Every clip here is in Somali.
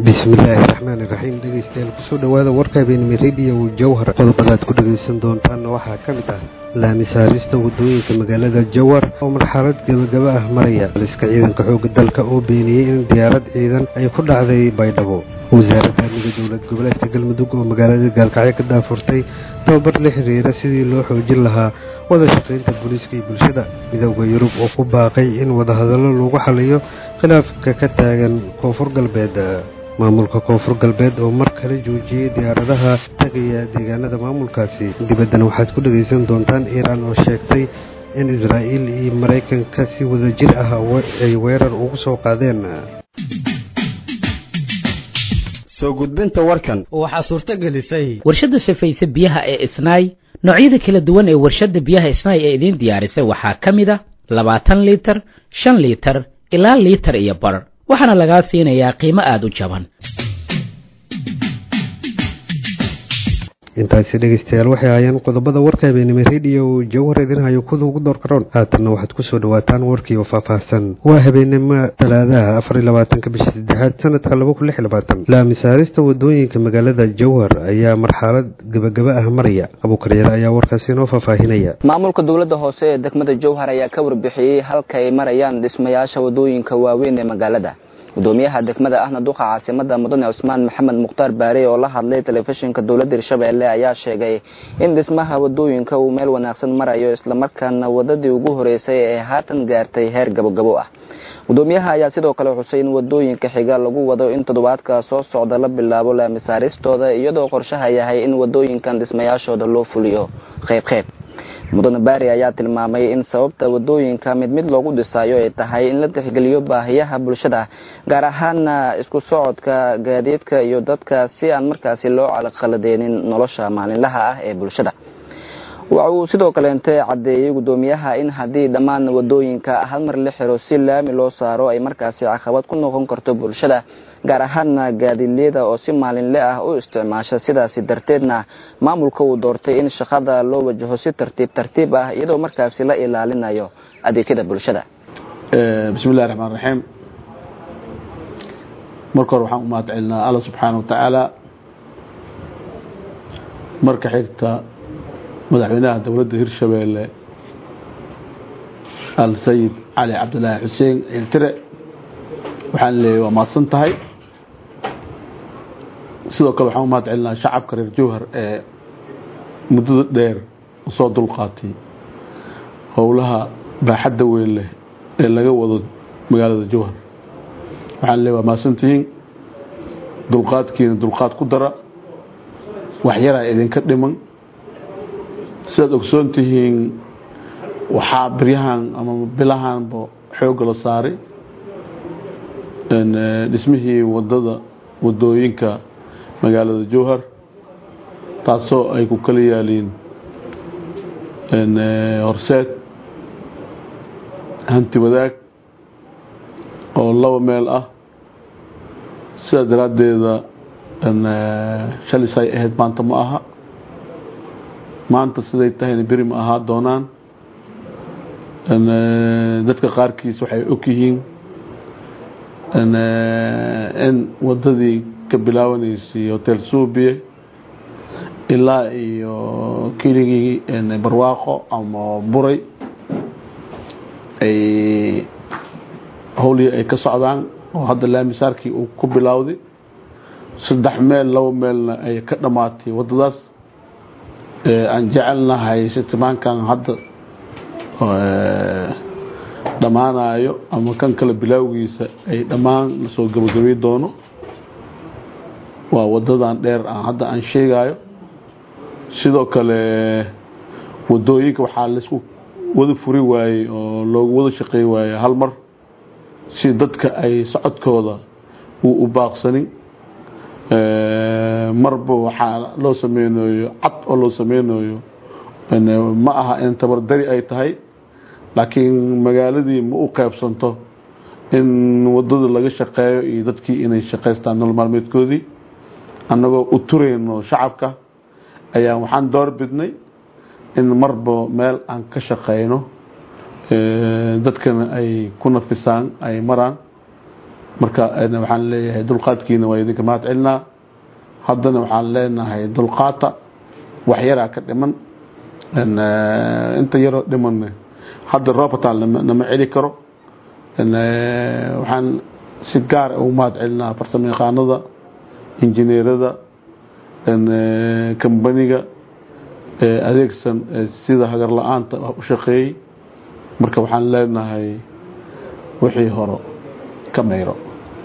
bismillaahi raxmaani raxiim dhegeystayaal kusoo dhowaada warka habeenimo rediyo jawhar qodobadaad ku dhegaysan doontaanna waxaa ka mid ah laami saarista waddooyinka magaalada jawhar oo marxalad gebagaba ah maraya liska ciidanka xoogga dalka oo beeniyey in diyaarad ciidan ay ku dhacday baydhabo wasaaradda amniga dowlad goboleedka galmudug oo magaalada gaalkacyo ka daafurtay tababar la xiriira sidii loo xoojin lahaa wada shaqaynta booliiska iyo bulshada midowda yurub oo ku baaqay in wadahadallo lagu xaliyo khilaafka ka taagan koonfur galbeed maamulka koonfur galbeed oo mar kale joojiyey diyaaradaha tagaya deegaanada maamulkaasi dibaddana waxaad ku dhegaysan doontaan iiraan oo sheegtay in israa'iil iyo maraykanka si wada jir ah ay weerar ugu soo qaadeen soo gudbinta warkan waxaa suurto gelisay warshadda safayse biyaha ee isnaay noocyada kala duwan ee warshadda biyaha isnaay ee idiin diyaarisay waxaa ka mid a labaatan liitar shan liitar ilaa liitar iyo bar waxaana lagaa siinayaa qiimo aada u jaban intaasi dhegaystayaal waxay ahaayeen qodobada warka habeenimo rediyo jawhar idinhayo kuda ugu door karoon haatanna waxaad kusoo dhawaataan warkii oo faahfaahsan waa habeenimo talaadaha afar iyo labaatanka bisha saddexaad sanadka laba kun lix iyo labaatan laami saarista wadooyinka magaalada jawhar ayaa marxalad gebagaba ah maraya abuukaryaare ayaa warkaasi inoo faahfaahinaya maamulka dowladda hoose ee degmada jawhar ayaa ka warbixiyey halka ay marayaan dhismayaasha wadooyinka waaweyn ee magaalada gudoomiyaha degmada ahna duqa caasimada mudane cusmaan maxamed mukhtaar baare oo la hadlay telefishinka dowladda hirshabeelle ayaa sheegay in dhismaha wadooyinka uu meel wanaagsan marayo islamarkaana wadadii ugu horeysay ee haatan gaartay heer gabogabo ah gudoomiyaha ayaa sidoo kale xusay in wadooyinka xiga lagu wado in toddobaadka soo socda la bilaabo laamisaaristooda iyadoo qorshaha yahay in wadooyinkan dhismayaashooda loo fuliyo qayb qayb mudane baari ayaa tilmaamay in sababta wadooyinka mid mid loogu dhisaayo ay tahay in la tixgeliyo baahiyaha bulshada gaar ahaana isku socodka gaadiidka iyo dadka si aan markaasi loo calaqaladeenin nolosha maalinlaha ah ee bulshada waxa uu sidoo kaleente caddeeyey gudoomiyaha in haddii dhammaan wadooyinka hal mar la xiro si laami loo saaro ay markaasi caqabad ku noqon karto bulshada gaar ahaana gaadiidleyda oo si maalinle ah u isticmaasha sidaasi darteedna maamulka uu doortay in shaqada loo wajaho si tartiib tartiib ah iyadoo markaasi la ilaalinayo adeegyada bulshada bismillahi raxmaan raxiim marka hore waxaan u mahad celinaa alla subxaana wa tacaala marka xigta madaxweynaha dowladda hirshabeelle al sayid cali cabdilaahi xuseen ciiltire waxaan leeyay waa mahadsan tahay sidoo kale waxaan u mahad celinaa shacabka reer jowhar ee muddada dheer usoo dulqaatay howlaha baaxadda weyn leh ee laga wado magaalada jowhar waxaan leeyay waa mahadsantihiin dulqaadkiina dulqaad ku dara waxyaraa idinka dhiman sidaad ogsoon tihiin waxaa biryahan ama bilahanba xoogga la saaray dhismihii wadada wadooyinka magaalada jowhar taasoo ay ku kala yaaliin horseed hanti wadaag oo laba meel ah sidaa daraaddeeda shalis ay ahayd maanta ma aha maanta siday tahayna beri ma ahaa doonaan dadka qaarkiis waxay og yihiin in wadadii ka bilaabanaysay hotel suubiye ilaa iyo keligii barwaaqo ama buray ay howlihii ay ka socdaan oo hadda laamisaarkii uu ku bilowday saddex meel laba meelna ay ka dhammaatay wadadaas aan jecelnahay sitimaankan hadda dhammaanayo ama kan kale bilaawgiisa ay dhammaan lasoo gabagabay doono waa wadadan dheer aan hadda aan sheegayo sidoo kale wadooyinka waxaa laisku wada furi waayey oo loogu wada shaqey waayey hal mar si dadka ay socodkooda uu u baaqsanin marba waxaa loo sameynayo cad oo loo sameynayo ma aha in tabardari ay tahay laakiin magaaladii ma u qaybsanto in wadada laga shaqeeyo iyo dadkii inay shaqaystaan nolol maalmeedkoodii annagoo u turayno shacabka ayaa waxaan door bidnay in marba meel aan ka shaqeyno dadkana ay ku nafisaan ay maraan marka waxaan leeyahay dulqaadkiina waa idinka mahad celinaa haddana waxaan leenahay dulqaata wax yaraa ka dhiman inta yaroo dhiman hadda robertal nama celi karo waxaan si gaara ugu mahad celinaa farsamo yaqaanada injineerada kambaniga adeegsan sida hagar la-aanta u shaqeeyey marka waxaan leenahay wixii horo ka mayro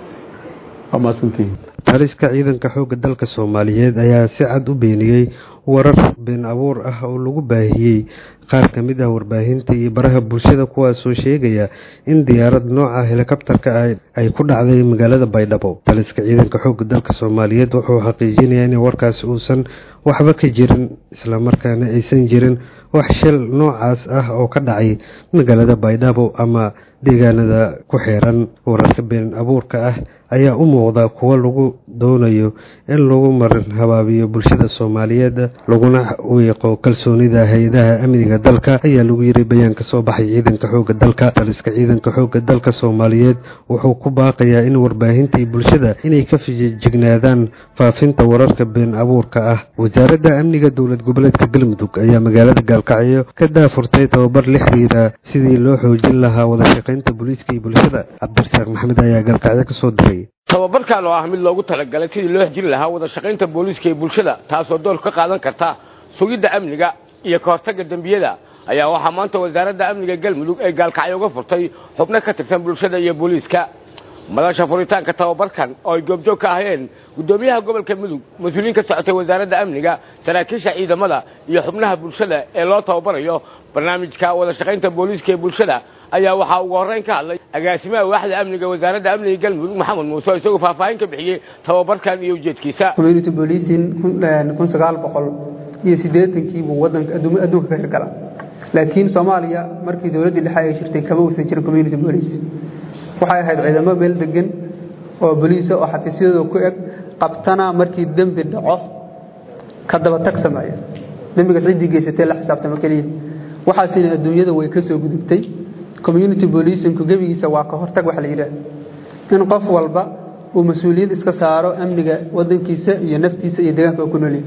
waa mahadsantihiin taliska ciidanka xoogga dalka soomaaliyeed ayaa si cad u beeniyey warar been abuur ah oo lagu baahiyey qaar ka mid ah warbaahinta iyo baraha bulshada kuwaasoo sheegaya in diyaarad nooca helikabtarka ah ay ku dhacday magaalada baydhabo taliska ciidanka xoogga dalka soomaaliyeed wuxuu xaqiijinayaa in warkaas uusan waxba ka jirin islamarkaana aysan jirin wax shil noocaas ah oo ka dhacay magaalada baydhabo ama deegaanada ku xeeran wararka been abuurka ah ayaa u muuqda kuwo lagu doonayo in lagu marin habaabiyo bulshada soomaaliyeed laguna wiiqo kalsoonida hay-adaha amniga dalka ayaa lagu yiri bayaan ka soo baxay ciidanka xoogga dalka taliska ciidanka xoogga dalka soomaaliyeed wuxuu ku baaqayaa in warbaahinta iyo bulshada inay ka fijignaadaan faafinta wararka been abuurka ah wasaaradda amniga dowlad goboleedka galmudug ayaa magaalada gaalkacyo ka daafurtay tababar la xiriira sidii loo xoojin lahaa wada shaqaynta booliiska iyo bulshada cabdirasaaq maxamed ayaa gaalkacyo kasoo diray tababarkan oo ah mid loogu talagalay sidii loo xejin lahaa wada shaqaynta booliiska iyo bulshada taasoo door ka qaadan karta sugidda amniga iyo ka hortagga dembiyada ayaa waxaa maanta wasaaradda amniga galmudug ee gaalkacyo uga furtay xubno ka tirsan bulshada iyo booliiska madasha furitaanka tababarkan oo ay goobjoog ka ahayeen guddoomiyaha gobolka mudug mas-uuliyiin ka socotay wasaaradda amniga saraakiisha ciidamada iyo xubnaha bulshada ee loo tababarayo barnaamijka wada shaqaynta booliiska ee bulshada ayaa waxaa ugu horreyn ka hadlay agaasimaha waaxda amniga wasaaradda amniga galmudug maxamed muuse oo isagoo faahfaahin ka bixiyey tababarkan iyo ujeedkiisa community policing kun sagaal boqol iyo siddeetankii buu wadanka adduunka ka hirgala laakiin soomaaliya markii dowladdii dhexe ay jirtay kama uusan jirin community police waxay ahayd ciidamo meel degan oo boliisa oo xafiisyadooda ku eg qabtana markii dembi dhaco ka daba tag sameeya dembigaas ciddii geysatee la xisaabtamo keliya waxaasina adduunyada way ka soo gudubtay community policinku gebigiisa waa ka hortag wax la yidhaah in qof walba uu mas-uuliyad iska saaro amniga wadankiisa iyo naftiisa iyo deegaanka oo ku noolyahay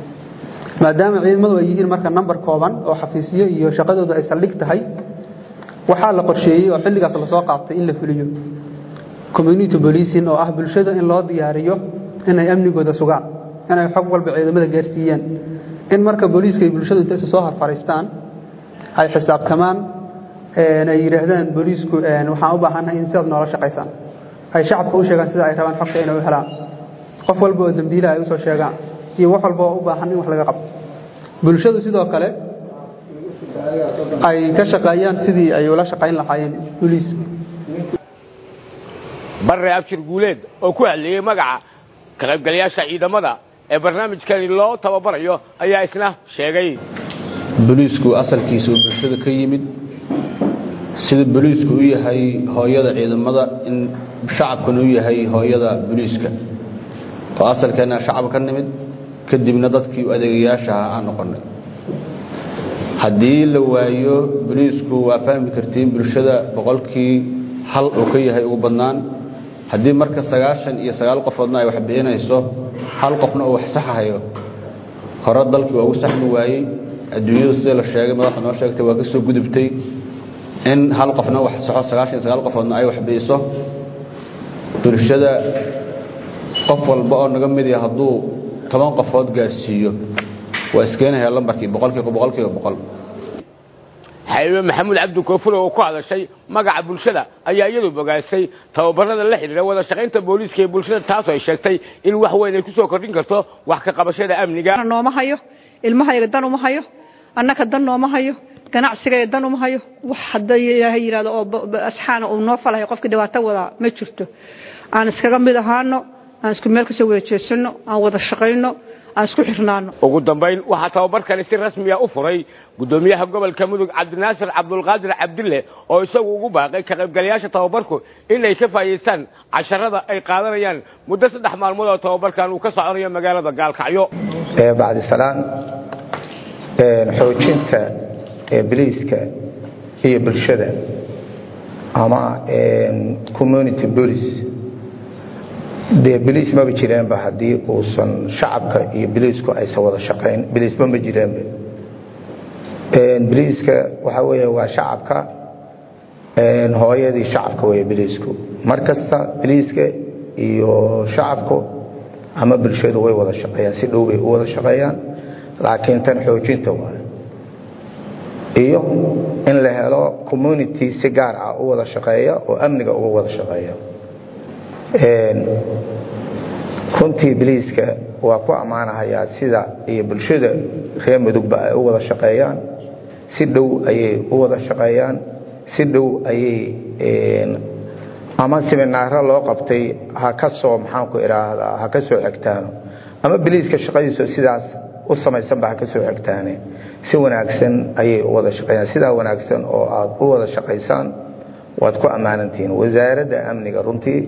maadaama ciidamadu ay yihiin marka namber kooban oo xafiisyo iyo shaqadooda ay saldhig tahay waxaa la qorsheeyey oo xilligaas lasoo qaatay in la fuliyo community policing oo ah bulshada in loo diyaariyo inay amnigooda sugaan inay xog walba ciidamada gaarsiiyaan in marka booliiska iyo bulshadu intaysa soo harfariistaan ay xisaabtamaan ay yidhaahdaan booliisku waxaan u baahannahay in sidaad noola shaqaysaan ay shacabka u sheegaan sida ay rabaan xogta inay u helaan qof walba oo dambiila ay usoo sheegaan iyo wax walba oo u baahan in wax laga qabto bulshadu sidoo kale ay ka shaqeeyaan sidii ay ula shaqayn lahaayeen booliiska barre abshir guuleed oo ku hadleeyey magaca ka qaybgalayaasha ciidamada ee barnaamijkani loo tababarayo ayaa isna sheegay boliisku asalkiisa uu bulshada ka yimid sida boliisku u yahay hooyada ciidamada in shacabkuna u yahay hooyada boliiska oo asalkeenna shacab ka nimid kadibna dadkii adeegayaasha ah aan noqonnay haddii la waayo boliisku waa fahmi kartiin bulshada boqolkii hal uu ka yahay ugu badnaan haddii marka sagaashan iyo sagaal qofoodna ay wax bixinayso hal qofna uu wax saxahayo hore dalkii waa ugu saxmi waayey adduunyadu sida la sheegay madaxda noo sheegtay waa ka soo gudubtay in hal qofna wax saxo sagaashan iyo sagaal qofoodna ay wax bixiso bulshada qof walba oo naga mid yaha hadduu toban qofood gaarsiiyo waa iskeenayaa lambarkii boqolkiiba boqolkiiba boqol xabiibe maxamuud cabdi koofure oo ku hadashay magaca bulshada ayaa iyadu bogaasay tababarada la xidhiira wada shaqaynta booliiska ee bulshada taasoo ay sheegtay in wax weyn ay ku soo kordhin karto wax ka qabashada amniga nooma hayo ilmahayga dan uma hayo annaka dan nooma hayo ganacsigaya dan uma hayo wax hadday ilaahay yidhahdo oo asxaana uu noo falahay qofkii dhibaato wadaa ma jirto aan iskaga mid ahaano aan isku meel kasoo wada jeesanno aan wada shaqayno aan isku xirnaano ugu dambayn waxaa tababarkani si rasmiya u furay guddoomiyaha gobolka mudug cabdinaasir cabdulqaadir cabdille oo isagu ugu baaqay ka qaybgalayaasha tababarku inay ka faa'iidaystaan casharada ay qaadanayaan muddo saddex maalmood oo tababarkan uu ka soconayo magaalada gaalkacyo bacdisalaan xoojinta biliiska iyo bulshada ama community police dee biliis maba jireenba haddii uusan shacabka iyo biliisku aysan wada shaqayn biliisba ma jireenba biliiska waxaa weeye waa shacabka hooyadii shacabka wey biliisku mar kasta biliiska iyo shacabku ama bulshadu way wada shaqeeyaan si dhow bay u wada shaqeeyaan laakiin tan xoojinta waay iyo in la helo community si gaar ah u wada shaqeeya oo amniga uga wada shaqeeya runtii biliiska waa ku ammaanahayaa sida iyo bulshada reer mudugba ay u wada shaqeeyaan si dhow ayay u wada shaqeeyaan si dhow ayay ama siminaaro loo qabtay ha ka soo maxaanku idhaahdaa ha ka soo xigtaano ama biliiska shaqadiisu sidaas u samaysanba ha ka soo xigtaane si wanaagsan ayay u wada shaqeeyaan sidaa wanaagsan oo aad u wada shaqaysaan waad ku ammaanantihiin wasaaradda amniga runtii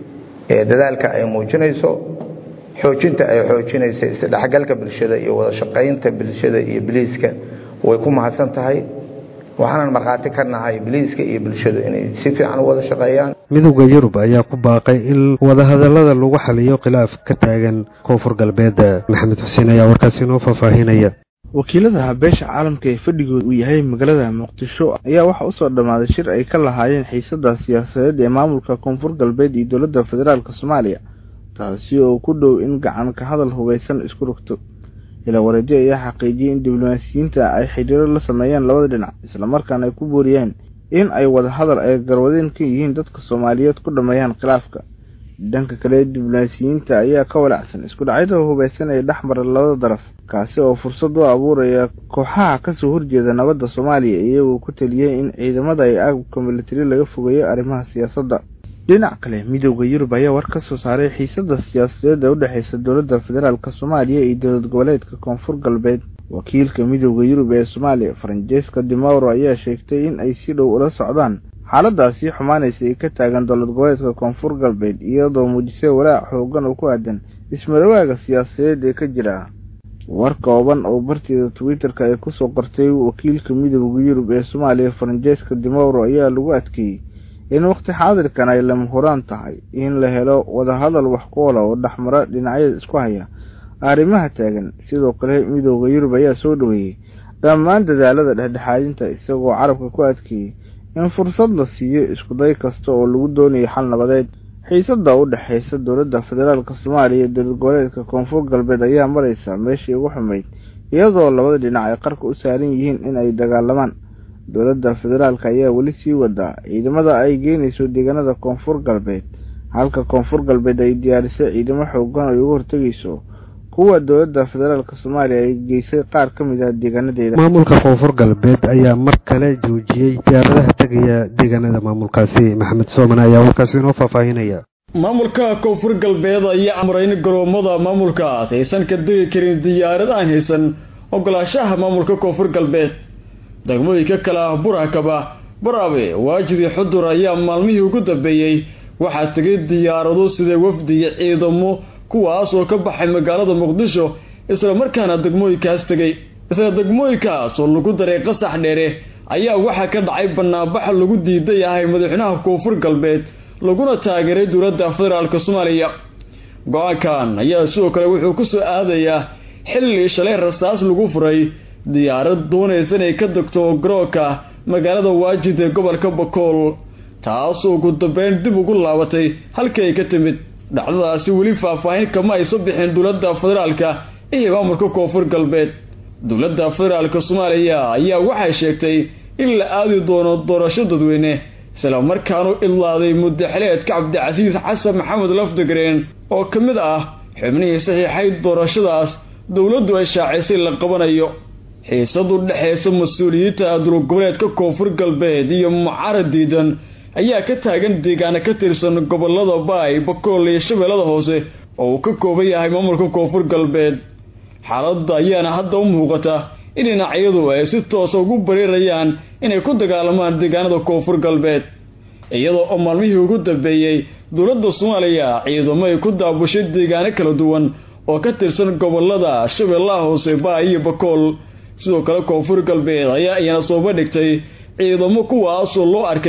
ee dadaalka ay muujinayso xoojinta ay xoojinaysa isdhexgalka bulshada iyo wada shaqaynta bulshada iyo biliiska way ku mahadsan tahay waxaanan markhaati ka nahay biliiska iyo bulshadu inay si fiican u wada shaqeeyaan midowda yurub ayaa ku baaqay in wadahadallada lagu xaliyo khilaaf ka taagan koonfur galbeedda maxamed xuseen ayaa warkaasi inoo faahfaahinaya wakiilada beesha caalamka ee fadhigooda uu yahay magaalada muqdisho ayaa waxaa usoo dhammaaday shir ay ka lahaayeen xiisada siyaasadeed ee maamulka koonfur galbeed iyo dowladda federaalk soomaaliya taasi oo ku dhow in gacan ka hadal hubeysan isku rogto ilaa wareedyo ayaa xaqiijiyey in diblomaasiyiinta ay xidhiiro la sameeyaan labada dhinac islamarkaana ay ku booriyeen in ay wada hadal ay garwadeen ka yihiin dadka soomaaliyeed ku dhammeeyaan khilaafka dhanka kale diblomaasiyiinta ayaa ka walacsan isku dhacyada hubeysan ee dhex mara labada daraf kaasi oo fursad u abuuraya kooxaha kasoo horjeeda nabadda soomaaliya iyagoo ku taliyey in ciidamada ay agabka militari laga fogeeyo arrimaha siyaasadda dhinac kale midowda yurub ayaa war ka soo saaray xiisada siyaasadeed ee u dhexeysa dowladda federaalk soomaaliya iyo dowlad goboleedka koonfur galbeed wakiilka midowda yurub ee soomaaliya faranjeska dimauro ayaa sheegtay in ay si dhow ula socdaan xaaladaasi xumaanaysa ay ka taagan dowlad goboleedka koonfur galbeed iyadoo muujisay walaac xoogan oo ku aadan ismarawaaga siyaasadeed ee ka jira war kooban oo barteeda twitter-ka ay kusoo qortay wakiilka midowda yurub ee soomaaliya faranjeska dimauro ayaa lagu adkeeyey in waqti xaadirkan ay lama huraan tahay in la helo wadahadal wax ku ola oo dhexmara dhinacyada isku haya arrimaha taagan sidoo kale midowda yurub ayaa soo dhoweeyey dhammaan dadaalada dhexdhexaadinta isagoo carabka ku adkeeyey in fursad la siiyo iskuday kasta oo lagu doonayo xal nabadeed xiisada u dhexeysa dowladda federaalk soomaaliya iyo dowlad goboleedka koonfur galbeed ayaa mareysa meeshii ugu xumeyd iyadoo labada dhinac ay qarka u saaran yihiin in ay dagaalamaan dowladda federaalk ayaa weli sii wadaa ciidamada ay geynayso deegaanada koonfur galbeed halka koonfur galbeed ay diyaarisay ciidamo xoogan ay uga hortegayso kuwa dowladda federaalk soomaaliya ay geysay qaar ka mid ah deegaanadeeda maamulka koonfur galbeed ayaa mar kale joojiyey diyaaradaha tegaya deegaanada maamulkaasi maxamed sooman ayaa warkaasi inoo faahfaahinaya maamulka koonfur galbeed ayaa amray in garoomada maamulkaas aysan ka degi karin diyaarad aan haysan ogolaashaha maamulka koonfur galbeed degmooyinka kale ah burakaba baraabe waajidii xudur ayaa maalmihii ugu dambeeyey waxaa tegay diyaarado sida wafdiga ciidamo kuwaas oo ka baxay magaalada muqdisho isla markaana degmooyinkaas tegay isla degmooyinkaas oo lagu daray qasax dheere ayaa waxaa ka dhacay banaanbax lagu diidan yahay madaxweynaha koonfur galbeed laguna taageeray dowladda federaalk soomaaliya go-aankan ayaa sidoo kale wuxuu ku soo aadayaa xilli shalay rasaas lagu furay diyaarad doonaysa inay ka degto garoonka magaalada waajid ee gobolka bakool taasoo ugu dambeyn dib ugu laabatay halkii ay ka timid dhacdadaasi weli faahfaahin kama ayso bixin dowladda federaalka iyo maamulka koonfur galbeed dowladda federaalka soomaaliya ayaa waxay sheegtay in la aadi doono doorasho dadweyne isla markaanu ilaaday muddaxileedka cabdicasiis xasan maxamed lafdigreen oo ka mid ah xubnihii saxiixay doorashadaas dowladdu ay shaacisay la qabanayo xiisadu dhexeysa mas-uuliyiinta dulgoboleedka koonfur galbeed iyo mucaarad diidan ayaa ka taagan deegaana ka tirsan gobolada baay bakool iyo shabeellada hoose oo uu ka kooban yahay maamulka koonfur galbeed xaaladda ayaana hadda u muuqata in dhinacyadu ay si toosa ugu bariirayaan inay ku dagaalamaan deegaanada koonfur galbeed iyadoo oo maalmihii ugu dambeeyey dowladda soomaaliya ciidamo ay ku daabushay deegaano kala duwan oo ka tirsan gobolada shabeellaha hoose baay iyo bakool sidoo kale koonfur galbeed ayaa iyana soo bandhigtay ciidamo kuwaasoo loo arkay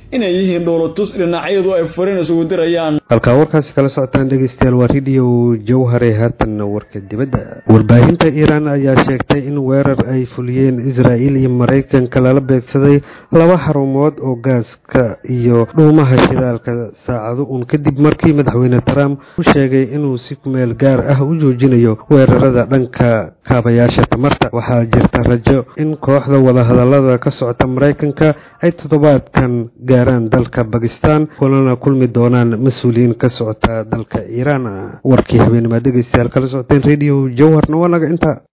inay yihiin dhowlatus dhinacyadu ay fariin isugu dirayaan halkaa warkaasi kala socotaan dhegeystayaal waa radio jawhare haatanna warka dibadda warbaahinta iiraan ayaa sheegtay in weerar ay fuliyeen israa'iil iyo maraykanka lala beegsaday laba xarumood oo gaaska iyo dhuumaha shidaalka saacado uun kadib markii madaxweyne trump u sheegay inuu si kumeel gaar ah u joojinayo weerarada dhanka kaabayaasha tamarta waxaa jirta rajo in kooxda wadahadalada ka socota maraykanka ay toddobaadkan gaaraan dalka bakistan kulana kulmi doonaan mas-uuliyiin ka socota dalka iiraan warkii habeennimaa dhegeystayaal kala socoteen radio jawharna waa naga inta